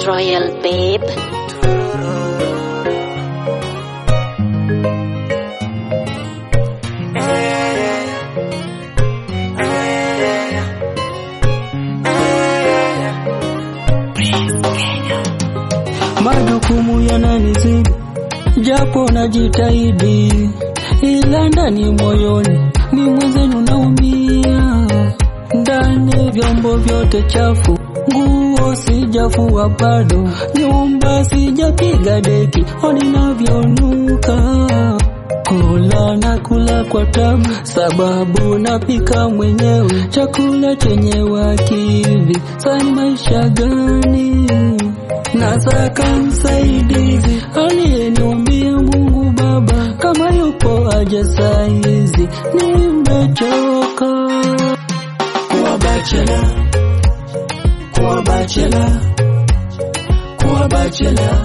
It's Royal Babe. Majukumu yananizidi, japo najitahidi, ila ndani moyoni ni mwenzenu naumia. Ndani vyombo vyote chafu, nguo sijafua bado, nyumba sijapiga deki, oni navyonuka kula na kula kwa tabu, sababu napika mwenyewe chakula chenye wakidhi. Sasa ni maisha gani? Nataka msaidizi aliyeniumbia Mungu Baba, kama yupo aje saizi, nimechoka kuwa bachela, kuwa bachela, kuwa bachela,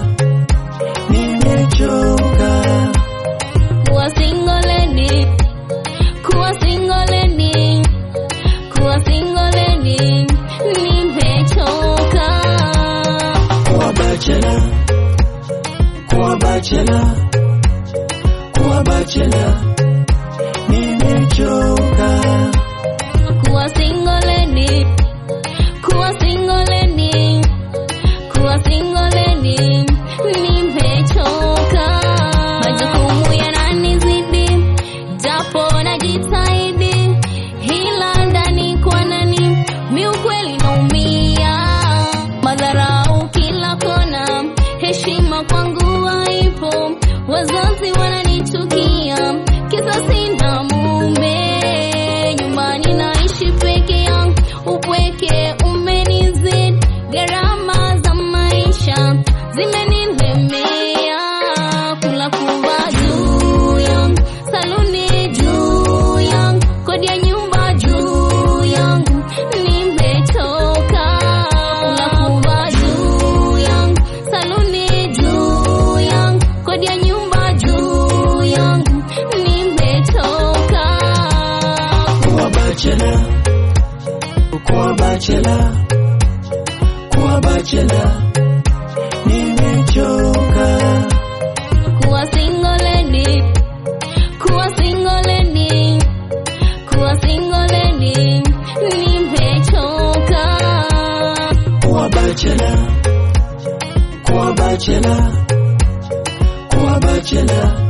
nimechoka Kuwa single lady, kuwa single lady, kuwa single lady, nimechoka. kuwa bachela, kuwa bachela, kuwa bachela, nimechoka Kuwa single lady, kuwa single lady, kuwa single lady, nimechoka. Majukumu yananizidi, japo najitahidi, ila ndani kwa ndani mi ukweli naumia. Madharau kila kona, heshima kwangu haipo, wazazi wananichukia, kisa sina mume. Nyumbani naishi peke yangu, upweke umenizidi, gharama za maisha zimenilemea, kula kuva juu yangu, saluni juu yangu, kodi ya nyumba juu yangu, nimechoka. Kula kuva juu yangu, saluni juu yangu, kodi ya nyumba juu yangu, nimechoka. kuwa bachela, kuwa bachela, kuwa bachela, nimechoka Kuwa single lady, kuwa single lady, kuwa single lady, nimechoka. kuwa bachela, kuwa bachela, kuwa bachela,